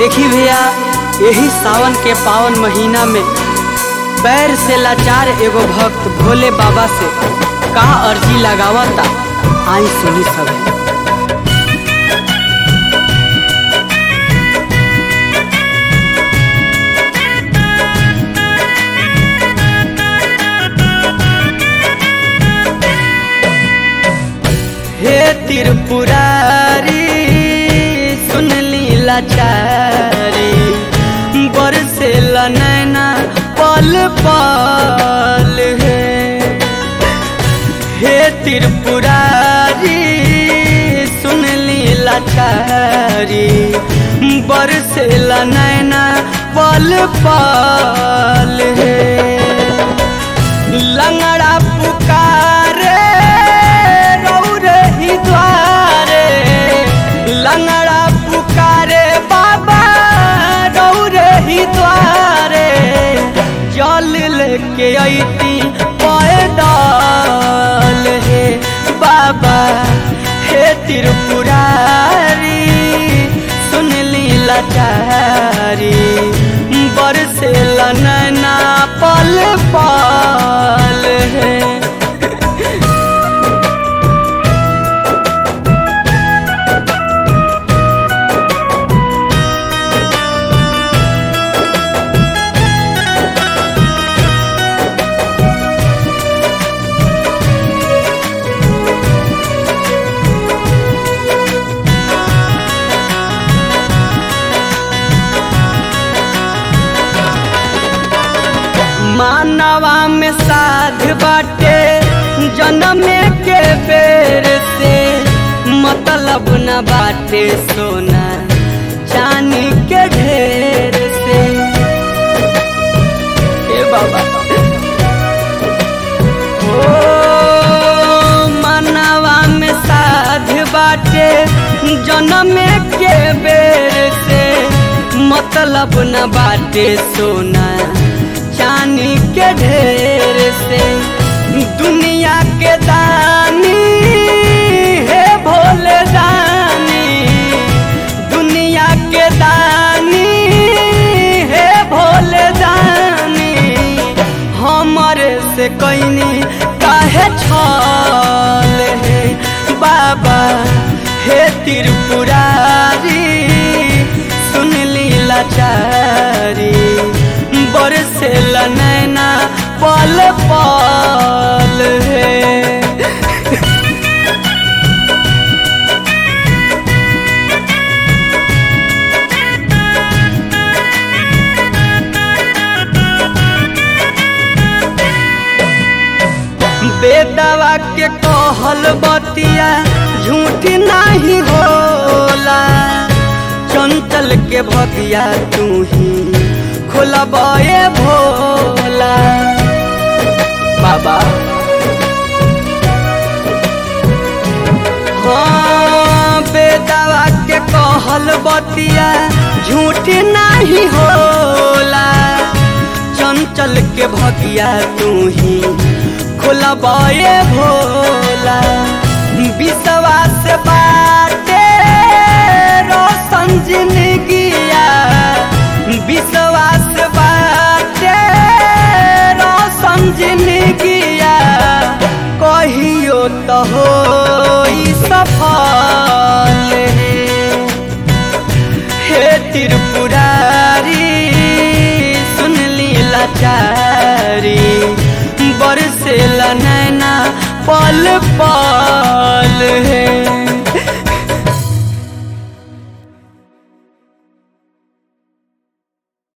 देखी भैया यही सावन के पावन महीना में पैर से लाचार एगो भक्त भोले बाबा से का अर्जी लगावता आई सुनी सब हे त्रिपुरारी सुन ली लाचारी बरसे नैना पल पल है हे त्रिपुरारी सुन ली लाचारी बरसे नैना पल पल है लंगड़ा पुकारे रौरे ही द्वारे लंगड़ा पुकारे बाबा रौरे ही द्वारे जल लेके अती पैदल हे बाबा हे त्रिपुरारी सुन ली लाचारी बरसे नैना पल पल है मानवा में साध बाटे जन्म के बेर से मतलब न बाटे सोना चांदी के ढेर से ए बाबा ओ मानवा में साध बाटे जन्म के बेर से मतलब न बाटे सोना चांदी के ढेर से दुनिया के दानी है भोले दानी दुनिया के दानी है भोले दानी हमारे से कैनी काहे छल है बाबा हे त्रिपुरारी सुन ली लाचारी बरसे नैना पल पल है बेदवा के कहल बतिया झूठ नहीं होला चंचल के भगिया तू ही खोलबे भोला बाबा हाँ बेदवा के कहल बतिया झूठ नहीं होला चंचल के भगिया तू ही खोलबे भोला विश्वास बाटे रोशन जिंदगिया विश्वास बाटे रोशन जिंदगिया कहियो तो हो सफल हे त्रिपुरारी सुन ली लाचारी बरसे नैना पल पल है